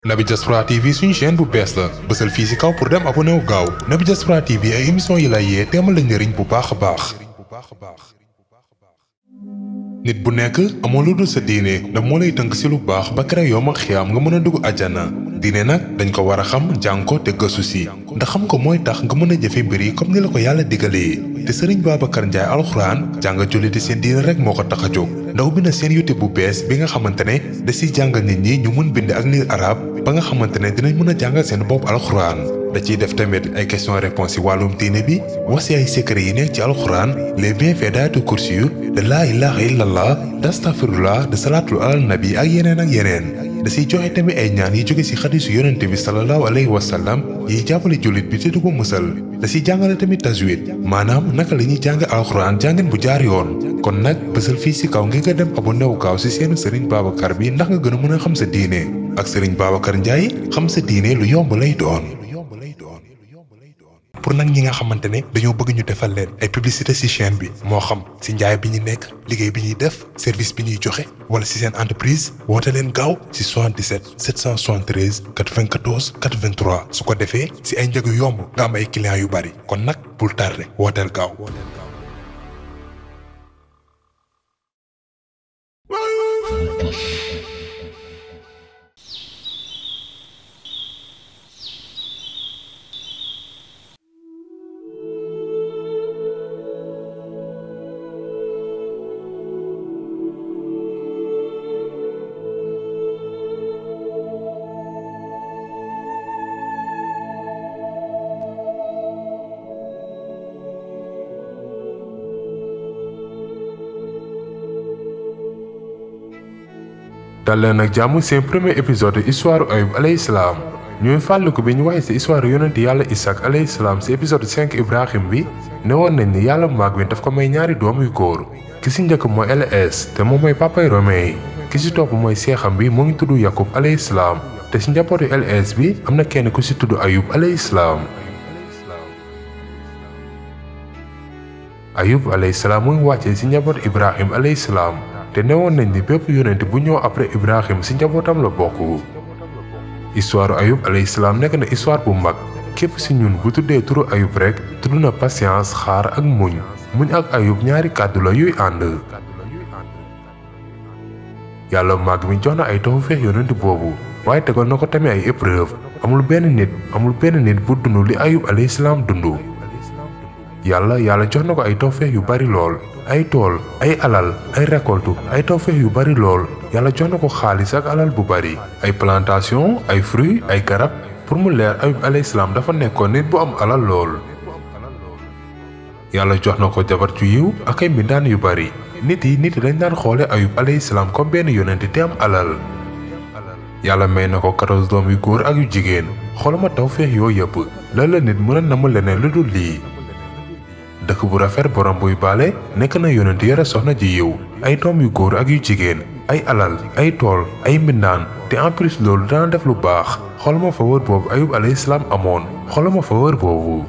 Naby Diaspora TV suñu chaîne bu bees la bësal fii ci kaw pour dem abonné wu gaaw Naby Diaspora TV ay émission yi lay yee teemal la njëriñ bu baax a baax. nit bu nekk amoo lu dul sa diine ndax moo lay tënk ci lu baax ba kere yow ma xiyaam nga mën a dugg àjjana diine nag dañ ko war a xam jàng ko te gëstu ci ndax xam ko mooy tax nga mën a jëfe mbir yi comme ni la ko yàlla digalee te sëriñ Babacar Ndiaye alxuraan jàng julliti seen diine rek moo ko tax a jóg ndaw bi na seen YouTube bu bees bi nga xamante ne da ciy jàngal nit ñi ñu mën bind ak lire arab ba nga xamante ne dinañ mën a jàngal seen bopp alxuraan da ciy def tamit ay question réponse ci wàllum diine bi wax ci ay secret yi nekk ci alxuraan les bienfaits d'aayatul kursi yu de laa ilaha illallah d'astafirullah de salaatul alal nabi ak yeneen ak yeneen da ciy joxe tamit ay ñaan yi jóge ci xadisu yonente bi sallallahu alayhi wa sallam yiy jàppale jullit bi te du ko musal da ciy jàngale tamit tajwid maanaam naka la ñuy jàng alxuraan jàngin bu jaar yoon kon nag bësal fii ci kaw ngir nga dem abonné wu gaaw ci seenu sëriñ Babacar bi ndax nga gën a mën a xam sa diine ak sëriñ Babacar Ndiaye xam sa diine lu yomb lay doon pour nag ñi nga xamante ne dañoo bëgg ñu defal leen ay publicité ci chaîne bi moo xam ci njaay bi ñu nekk liggéey bi ñuy def service bi ñuy joxe wala ci seen entreprise woote leen gaaw ci 77 773 94 83 su ko defee ci ay njëg yu yomb nga am ay clients yu bari kon nag bul tardé wooteel gaaw. dal leen ak jàmm seen premier épisode histoire Ayub alayhi salaam ñooy fàlliku bi ñu waxee ci histoire yonent yàlla Isaac alayhi salaam ci épisode 5 Ibrahim bi ne woon nañ ni yàlla maag bi daf ko may ñaari doom yu góor ki ci njëkk mooy LS te moom mooy papay Romain ki ci topp mooy seexam bi mu ngi tudd Yakub alayhi salaam te ci njabootu LS bi am na kenn ku ci tudd Ayub alayhi salaam Ayub alayhi salaam mu ngi wàccee ci njabootu Ibrahim alayhi salaam te newoon nañ ni bépp yonent bu ñëw après Ibrahim ci njabootam la bokk histoire Ayub alayhi salaam nekk na histoire bu mag képp ci ñun bu tuddee turu Ayub rekk tudd na patience xaar ak muñ muñ ak Ayub ñaari kàddu la yuy ànd yàlla mag mi jox na ay tawfeex yonent boobu waaye tegal na ko tamit ay épreuve amul benn nit amul benn nit bu dund li Ayub alayhi salaam dund yàlla yàlla jox na ko ay tawfeex yu bari lool ay tool ay alal ay récolte ay tawfeex yu bari lool yàlla jox na ko xaalis ak alal bu bari ay plantation ay fruits ay garab pour mu leer ayub alayhi salaam dafa nekkoon nit bu am alal lool yàlla jox na ko jabar ju yiw ak ay mbindaan yu bari nit yi nit yi dañ daan xoole ayub alayhi salaam comme benn yonent te am alal yàlla may na ko 14 doom yu góor ak yu jigéen xoolama tawfeex yooyu yëpp lan la nit mën a namm leneen lu dul lii dëkk bu rafet borom buy baale nekk na yonent yore soxna ji yiw ay doom yu góor ak yu jigéen ay alal ay tool ay mbindaan te en plus loolu dana def lu baax xoolama faveur boobu ayub alayhi salaam amoon xoolama faveur boobu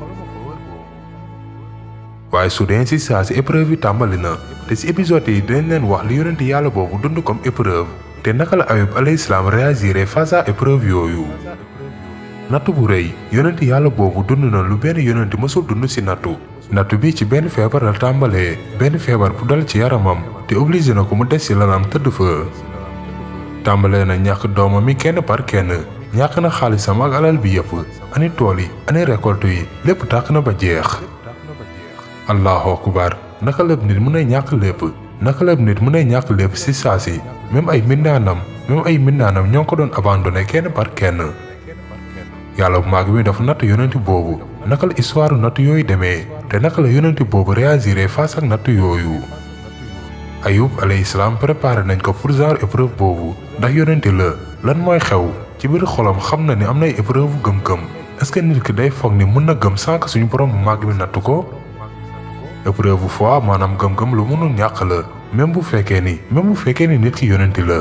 waaye su dee si saa si épreuve yi tàmbali na te si épisode yi dinañ leen wax li yonent yàlla boobu dund comme épreuve te naka la ayub alayhi salaam réagiré face à épreuve yooyu nattu bu rëy yonent yàlla boobu dund na lu benn yonent mësul dund si nattu nattu bi ci benn feebar la tàmbalee benn feebar bu dal ci yaramam te obligé na ko mu des ci lanam tëdd fa tàmbalee na ñàkk doomam mi kenn par kenn ñàkk na xaalisam ak alal bi yëpp ani tool yi ani récolte yi lépp tàkk na ba jeex allahu akbar naka lépp nit mën a ñàkk lépp naka lépp nit mën a ñàkk lépp ci saa si même ay mbindaanam même ay mbindaanam ñoo ko doon abandonné kenn par kenn yàlla bu maag bi dafa natt yonent boobu naka la histoire natt yooyu demee te naka la yonent boobu réagiré face ak natt yooyu ayub alayhi salaam préparé nañ ko pour genre épreuve boobu ndax yonent la lan mooy xew ci biir xolam xam na ni am na ay épreuve gëm-gëm est-ce que nit ki day foog ni mën na gëm sans que suñu borom bu màgg mi natt ko épreuve bu foi maanaam gëm-gëm lu mënul ñàkk la même bu fekkee ni même bu fekkee ni nit ki yonent la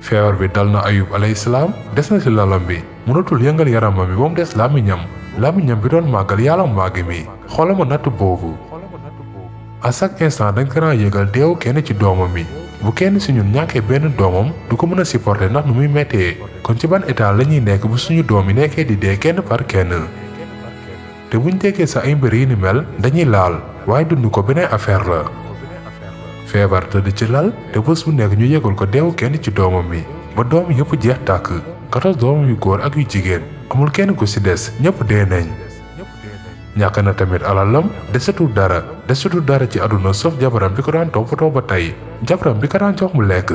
feebar bi dal na ayub alayhi salaam des na ci lalam bi mënatul yëngal yaramam bi ba mu des làmmiñam làmmiñam bi doon màggal yàlla màgg mi xoolal ma natt boobu à chaque instant dañ ko daan yëgal deewu kenn ci doomam mi bu kenn si ñun ñàkkee benn doomam du ko mën a supporter ndax nu muy méttee kon ci ban état la ñuy nekk bu suñu doom yi nekkee di dee kenn par kenn te buñ déggee sa ay mbir yi ni mel dañuy laal waaye dund ko beneen affaire la feebar tëdd ci lal te bés bu nekk ñu yëgal ko deewu kenn ci doomam mi ba doom yëpp jeex tàkk 14 doomam yu góor ak yu jigéen amul kenn ku ci des ñëpp dee nañ ñàkk na tamit alalam desatul dara desatul dara ci àdduna sauf jabaram bi ko daan toppatoo ba tey jabaram bi ko daan jox mu lekk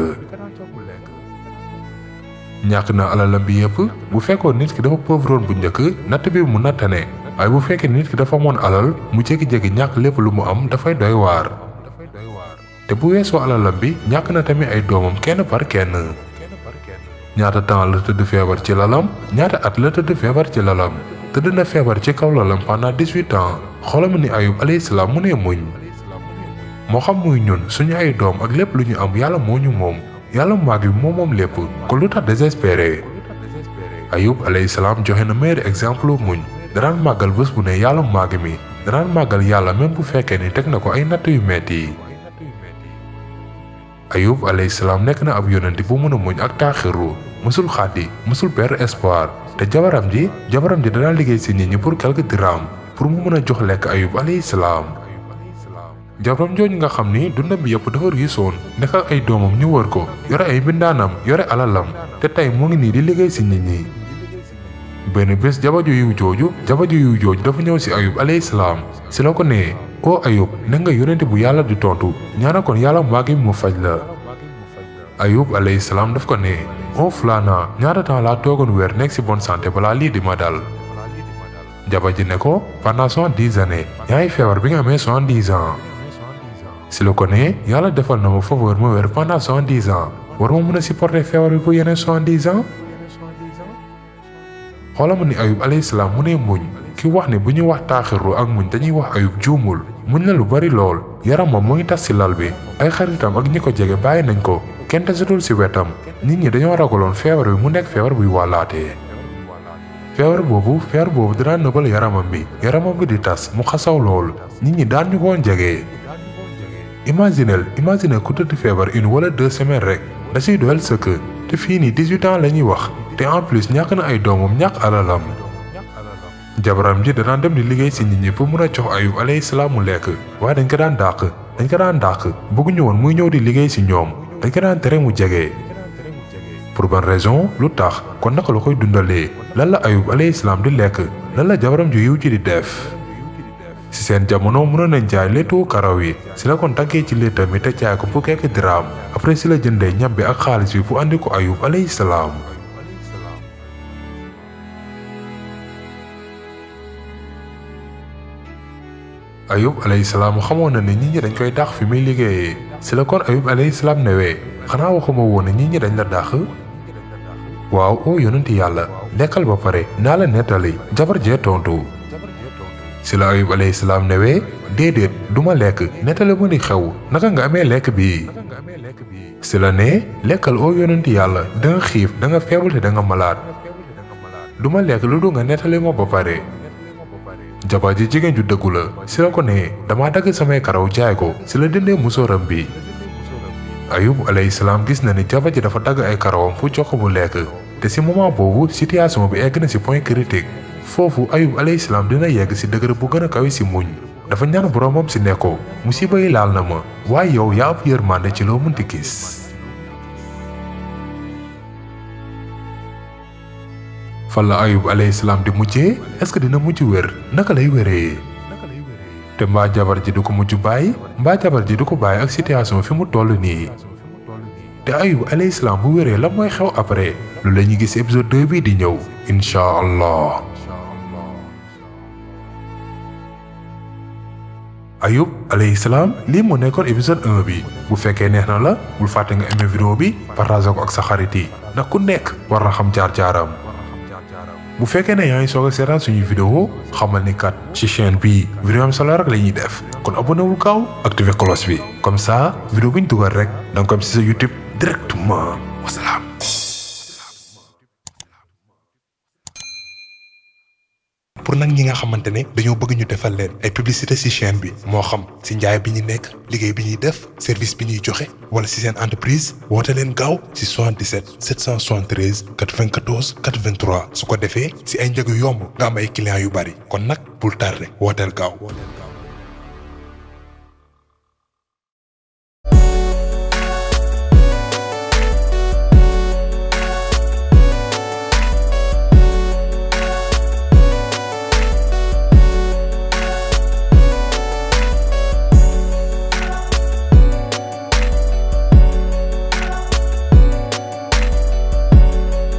ñàkk na alalam bi yëpp bu fekkoon nit ki dafa pauvroon bu njëkk natt bi mu nattane waaye bu fekkee nit ki dafa amoon alal mu jékki-jékki ñàkk lépp lu mu am dafay doy waar te bu weesoo alalam bi ñàkk na tamit ay doomam kenn par kenn ñaata temps la tëdd feebar ci lalam ñaata at la tëdd feebar ci lalam tëdd na feebar ci kaw lalam pendant dix-huit ans xoolal ma ni ayub alayhi salaam mu ne muñ moo xam muy ñun suñu ay doom ak lépp lu ñu am yàlla moo ñu moom yàlla màgg bi moom moom lépp kon lu tax désespéré ayub alayhi salaam joxe na meilleur exemple muñ danaan màggal bés bu ne yàlla màgg mi danaan màggal yàlla même bu fekkee ni teg na ko ay natt yu metti ayub alayhi salaam nekk na ab yonent bu mën a muñ ak taaxiru mësul xaati mësul perdre espoir te jabaram ji jabaram ji danaa liggéey si nit ñi pour quelque dirham pour mu mën a jox lekk ayub alayhi salaam jabaram jooju nga xam ni dundam bi yëpp dafa riisoon nekk ak ay doomam ñu wër ko yore ay mbindaanam yore alalam te tey mu ngi nii di liggéey si nit ñi benn bés jabaju yiw jooju jabaju yiw jooju dafa ñëw si ayub alayhi salaam si la ko nee oo ayub ne nga yonente bu yàlla di tontu ñaana kon yàlla màggi mu faj la ayub alayhi salaam daf ko ne oo fulaana ñaata temps laa toogoon weer nekk si bonne santé balaa lii di ma dal jaba ji ne ko pendant soixante-dix années yaa ngi feebar bi nga amee soixante-dix ans si la ko ne yàlla defal na ma faveur ma weer pendant soixante-dix ans war ma mën a supporter feebar bi bu yeneen soixante-dix ans xoola ma ni ayub alayhi salaam mu ne muñ ki wax ne bu ñuy wax taaxiru ak muñ dañuy wax ayub juumul muñ na lu bari lool yaramam mu ngi tas ci lal bi ay xaritam ak ñi ko jege bàyyi nañ ko kenn desatul ci wetam nit ñi dañoo ragaloon feebar bi mu nekk feebar buy wàllaatee feebar boobu feebar boobu dana nëbal yaramam bi yaramam bi di tas mu xasaw lool nit ñi daan ñu koon jege. imaginel imaginel ku tëdd feebar une wala deux semaines rek da ciy doyal sëkk te fii nii 18 ans la ñuy wax te en plus ñàkk na ay doomam ñàkk alalam. jabaram ji danaan dem di liggéey ci nit ñi pour mën a jox ayub alayhi salaam mu lekk waaye dañ ko daan dàq dañ ko daan dàq bëgguñu woon muy ñëw di liggéey ci ñoom dañ ko daan tere mu jege. pour ban raison lu tax kon naka la koy dundalee lan la ayub alayhi salaam di lekk lan la jabaram ju yiw ji di def. ci seen jamono mënoon nañ jaay léttu karaw yi ci la kon taggee ci léttam mi te jaay ko pour quelque diraam après ci la jëndee ñam bi ak xaalis bi pour andi ko ayub alayhi salaam. ayub alayhi salaam xamoon na ne nit ñi dañ koy dàq fi muy liggéeyee ci la kon ayub alayhi salaam newee xanaa waxuma woon ne nit ñi dañ la dàq. waaw oo yonenti yàlla lekkal ba pare naa la nettali jabar jee tontu. ci la ayub alayhi salaam newee déedéet duma lekk nettali ma ni xew naka nga amee lekk bi ci la ne lekkal oo yonenti yàlla da nga xiif da nga feebal te da nga malaat duma lekk lu du nga nettali ma ba pare jabar ji jigéen ju dëggu la ci la ko ne dama dagg samay karaw jaay ko ci la dindee musóoram bi ayub alayhi salaam gis na ni jabar ji dafa dagg ay karawam pour jox ko mu lekk te ci moment boobu situation bi egg na ci point critique foofu ayub alayhi salaam dina yegg ci dëgër bu gën a kawe ci muñ dafa ñaan boroomam ci ne ko musiba yi laal na ma waaye yow yaa ab yërmande ci loo mënti gis fan la ayub alayhi salaam di mujjee est-ce que dina mujj wér naka lay wéree te mbaa jabar ji du ko mujj bàyyi mbaa jabar ji du ko bàyyi ak situation fi mu toll nii te ayub alayhi salaam bu wéree la mooy xew après lu la ñuy gis épisode 2 bi di ñëw incha allah ayub alayhi salaam lii moo nekkoon épisode 1 bi bu fekkee neex na la bul fàtte nga aimé vidéo bi partage ko ak sa xarit yi ndax ku nekk war na xam jaar-jaaram bu fekkee ne yaa ngi soog a seetaan suñuy vidéo xamal ni kat ci chaîne bii vidéo am solo rek la ñuy def kon abonné wul gaaw activé cloche bi comme ça vidéo bu ñu dugal rek da nga ko am ci sa YouTube directement wasalaam pour nag ñi nga xamante ne dañoo bëgg ñu defal leen ay publicité ci chaîne bi moo xam ci njaay bi ñu nekk liggéey bi ñuy def service bi ñuy joxe wala ci seen entreprise woote leen gaaw ci 77 773 94 83 su ko defee ci ay njëg yu yomb nga am ay clients yu bari kon nag bul tardé wooteel gaaw.